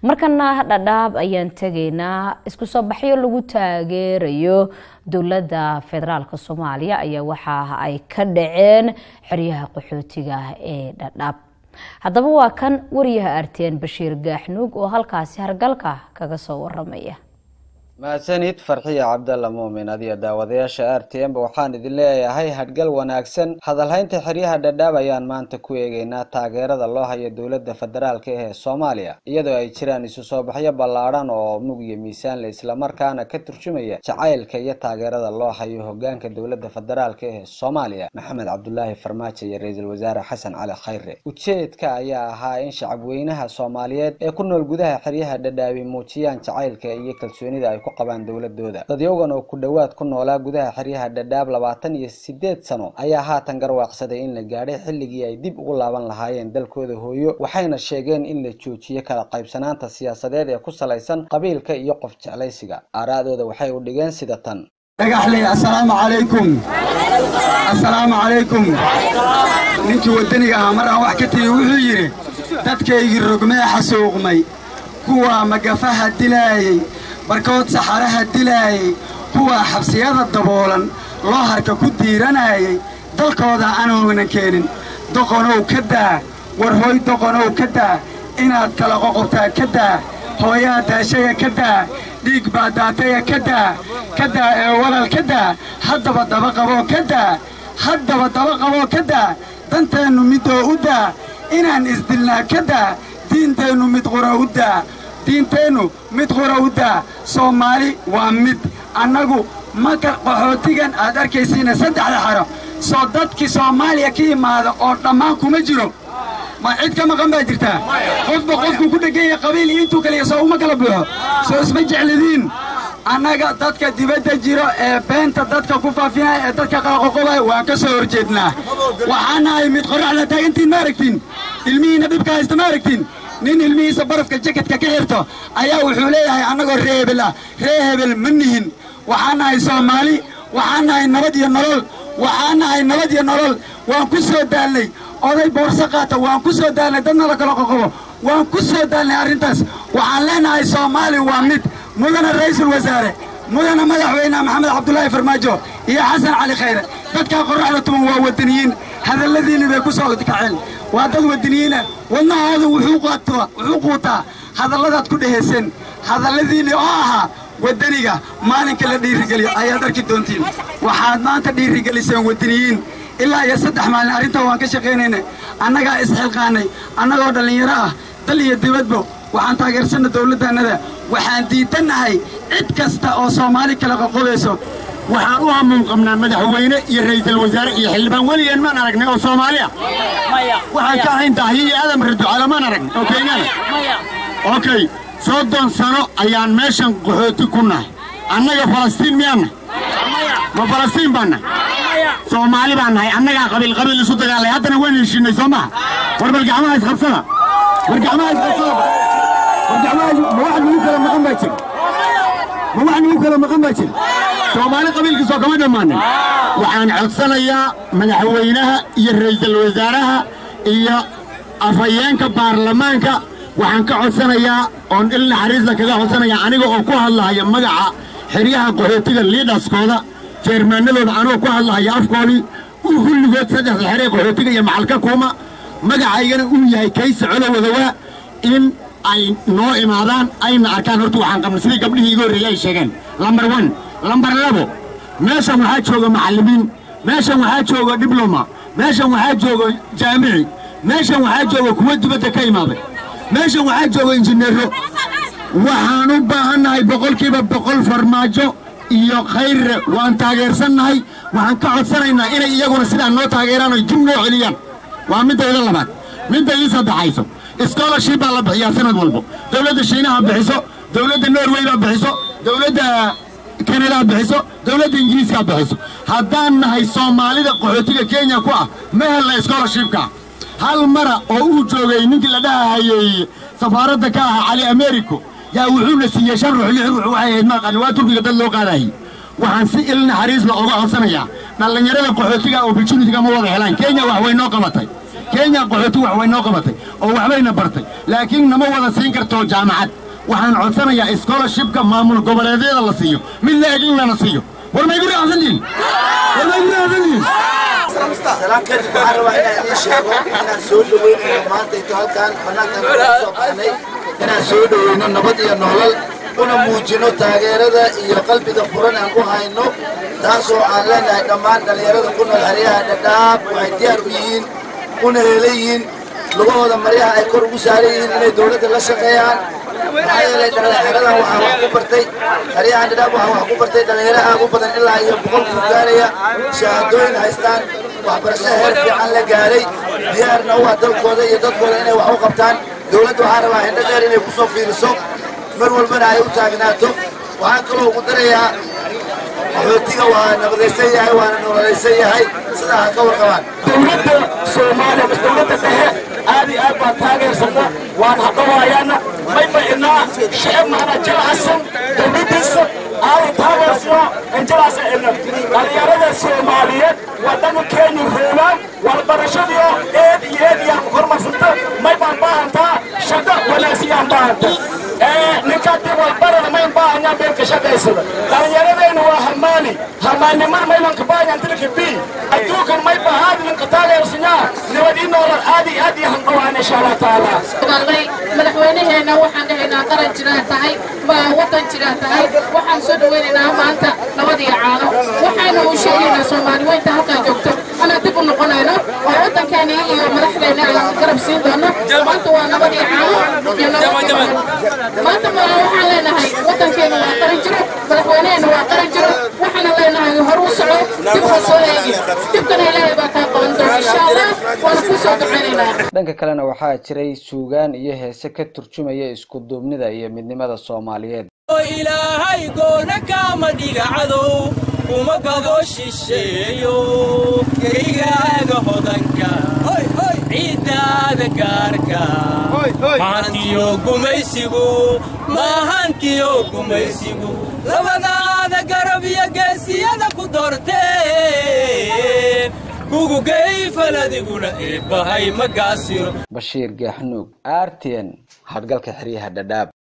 markana dhadhaab ayaan tegaynaa isku soo baxyo lagu taageerayo dowladda federaalk soomaaliya ayaa waxa ay ka dhaceen xeryaha qaxootiga ee dhadhaab haddaba waa kan wariyaha arteen bashiir gaaxnuug oo halkaasi hargalka kaga soo waramaya mahadsanid farxiya cabdalla muumin adiyo daawadayaasha r t m ba waxaan idin leeyahay hadhgal wanaagsan hadalhaynta xeryaha dhadhaab ayaan maanta ku eegeynaa taageerada loo hayo dowladda federaalka ee soomaaliya iyadoo ay jiraan isu soo baxyo ballaadhan oo mug iyo miisaanle islamarkaana ka turjumaya jacaylka iyo taageerada loo hayo hogaanka dowladda federaalka ee soomaaliya maxamed cabdulaahi farmaajo iyo ra-iisul wasaare xasan cali khayre ujeedka ayaa ahaa in shacabweynaha soomaaliyeed ee ku nool gudaha xeryaha dhadhaabi muujiyaan jacaylka iyo kalsoonida ay ku qabaan dowladooda dadyogan oo ku dhowaad ku noolaa gudaha xeryaha dhadhaab labaatan iyo sideed sano ayaa haatan garwaaqsaday in la gaadhay xilligii ay dib ugu laaban lahaayeen dalkooda hooyo waxayna sheegeen in la joojiyo kala qaybsanaanta siyaasadeed ee ku salaysan qabiilka iyo qof jeclaysiga aaraadooda waxay u dhigeen sida tan dhagaxley assalaamu calaykum assalaamu calaykum ninkii waddaniga ahaa mar aan wax ka tiri wuxuu yidhi dadkaygii rogmee xasuuqmay kuwa magafaha dilaayey barkood saxaraha dilaayey kuwa xabsiyada daboolan loo harka ku diiranayay dalkooda aanuunan keenin doqonow ka daa war hooy doqonow ka daa inaad kala qoqobtaa ka daa hooyaa daashaya ka daa dhiig baa daataya ka daa ka daa ee walal ka daa haddaba daba qaboo ka daa haddaba daba qaboo ka daa danteennu midoo u daa inaan isdilnaa ka daa diinteennu mid qura u daa diinteennu mid qura u daa soomaali waa mid annagu maka qaxootigan aad arkaysiina saddexda xaro soo dadkii soomaaliya ka yimaada oo dhammaan kuma jiro ma cid ka maqan baa jirtaa qofba qofkuu ku dheganya qabiil iyo intuu kaliya soo uma kala buuxo soo isma jeclidiin annaga dadka dibadda jiro ee beenta dadka ku faafinaya ee dadka qalaqoqobaya waan ka soo horjeednaa waxaan nahay mid qorraxda taagantiin ma aragtiin ilmihiinna dhibka haysta ma aragtiin nin ilmihiisa barafka jakatka ka xirto ayaa wuxuu leeyahay annagoo ree hebel ah ree hebel ma nihin waxaan nahay soomaali waxaan nahay nabad iyo nolol waxaan nahay nabad iyo nolol waan ku soo daalnay oday boorso qaata waan ku soo daalnay dadna la kala qoqobo waan ku soo daalnay arrintaas waxaan leenahay soomaali waa mid mudana ra'iisul wasaare mudana madaxweyne maxamed cabdulaahi farmaajo iyo xasan cali khayre dadkaa qorraxda tuban waa waddaniyiin hadalladiinni bay ku soo kaceen waa dad waddaniyiina wadnahoodu wuxuu quutaa hadalladaad ku dhehayseen hadalladiinni oo ahaa waddaniga maalinka la dhiirigeliyo ayaad arki doontiin waxaad maanta dhiirigeliseen waddaniyiin ilaa iyo saddex maalin arrintaa waan ka shaqaynayna annagaa isxilqaannay annagoo dhallinyaro ah dal iyo dibadbo waxaan taageersanna dawladdaannada waxaan diidannahay cid kasta oo soomaali kala qoqobayso waxaan u hamuun qabnaa madaxweyne iyo ra'iisul wasaare iyo xildhibaan weligeen maan aragnay oo soomaaliya waxaan ka ahayn daahiyo iyo adam raducala maan aragnay oo kenyana okey soddon sano ayaan meeshan qaxooti ku nahay annaga falastiin miyaanna ma falastiin baanna soomaali baan nahay annagaa qabiil qabiil isu dagaalay haddana waan heshiinay soo maha war bal gacmaha isqabsada war gacmaha isqabsada war gacmaha ma wax nagu kala maqan baa jira ma wax nagu kala maqan baa jira soomaali qabiilkiisoo kama dhammaanin waxaan codsanayaa madaxweynaha iyo ra'iisul wasaaraha iyo afhayeenka baarlamaanka waxaan ka codsanayaa oon il naxariisla kaga codsanayaa aniga oo ku hadlahaya magaca xeryaha qaxootiga liidhaskooda jeermaanadooda anoo ku hadlahaya afkoodii uu kulligood saddexda xeree qaxootiga iyo macalka kuuma magacaygana uu yahay kaysi colowadawa in ay noo imaadaan ayna arkaan horta waxaan qabnay sidii gabdhihii iga horreeyey ay sheegeen lambar one lambar labo meeshan waxaa jooga macallimiin meeshan waxaa jooga dibloma meeshan waxaa jooga jaamici meeshan waxaa jooga kuwa dibadda ka imaaday meeshan waxaa jooga injineero waxaan u baahannahay boqolkiiba boqol farmaajo iyo khayre waan taageersannahay waxaan ka codsanaynaa inay iyaguna sidaan noo taageeraan oy dib noo celiyaan waa middayda labaad midda ii saddexayso scholarship baa la bixiyaa sanad walbo dowladda shiinaha bixiso dowladda norway baa bixiso dowladda kanadaa bixiso dowladda ingiriiskaa bixiso haddaan nahay soomaalida qaxootiga kenya ku ah ma helna scholarshipka hal mara oo uu joogay ninkii la dhahahayey safaaradda ka aha cali americo yaa wuxuuna siiyey shan ruux lix ruux waxay ahayd maaqani waa turkiga dad loo qaadayay waxaan si il naxariis la oga codsanayaa dhallinyarada qaxootiga opportunitiga ma wada helaan kenya wax way noo qabatay kenya qaxooti wax way noo qabatay oo waxbayna bartay laakiin nama wada siin karto jaamacad waxaan codsanayaa scholarshipka maamul goboleedyada la siiyo mid la eg in lana siiyo war maygu raacsantihin war maygu raacsantihin salaan kadib waxaan rabaa inaan idiin sheego inaan soo dhaweynayno maanta inta halkaan bannaankan ka soo baxnay inaan soo dhaweyno nabad iyo nolol una muujino taageerada iyo qalbiga furan aan ku hayno taasoo aan leenahay dhammaan dhallinyarada ku nool xeryaha dhadhaab waxay diyaar u yihiin una heelan yihiin lugahooda maryaha ay kor ugu saaran yihiin inay dowladda la shaqeeyaan maxaa yeelay dhallinyaradan waxaa wax ku bartay xeryahan dhadhaab waxaa wax ku bartay dhallinyaro aad u badan ilaa iyo boqol ku gaaraya shahaadooyin haystaan waxbarasho heer fiican la gaaray diyaarna u ah dalkooda iyo dadkooda inay wax u qabtaan dowladda waxaa rabaa hindho dheer inay ku soo fiiriso mar walbana ay u taagnaato waxaan kaloo ugu darayaa qaxootiga waa nabadaysan yahay waana nololaysan yahay sidaa ha ka warqabaan dowladda soomaaliya mas dowladda dhexe aad iyo aad baan taageersana waan haqawaayana may bacinaa shicib macnaa jilcasan dowladdiisa aada taageersano injilaasa ina dhalinyarada soomaaliyeed waddanka kenya roogaan waxbarashadiyo eed iyo eed iyo horumarsanta may baan baahantaa shaqo wanaagsigaan baahanta ninkaa dib walbarada mayn baahanyaa beelka shaqaysada dhalinyaradeenna waa hamaani hamaanimar maylanka baahanyaa dilka bi adduunkan may bahaadi ninka taageersanyaa nabad ii noolal aad iyo aad iyo handhawaan insha allah tacaala galnay madaxweynaheena waxaan dhahaynaa qaran jiraan tahay waddan jiraan tahay waxaan soo dhawaynaynaa maanta nabad iyo caano waxaana uu sheegaynaa soomaali weynta halkaan joogto anaa dib u noqonayno oo waddankeena iyo madaxdeena aan garab siin doono maanta waa nabad iyo caano iyo nabad maanta ma waxaan leenahay waddankeena waa qaran jiro madaxweynaheena waa qaran jiro waxaana leenahay hor u soco dib ha soo eegi dibkana ilaahay baa kaa qaban doona insha allah waana kuu soo ducaynaynaa dhanka kalena waxaa jiray suugaan iyo heese ka turjumaya isku duubnida iyo midnimada soomaaliyeed ilaahay goona kaama dhiga cadow kuma gado shisheeyo geygaaga hodanka ciiddaada gaarka mahantiyo gumaysigu maahantiyo gumaysigu labadaada garab iyo geesiyada ku doorteen gugugay faladiguna eebbahay ma gaasiro bashiir gaaxnuug r t n hadgalka xeryaha dhadhaab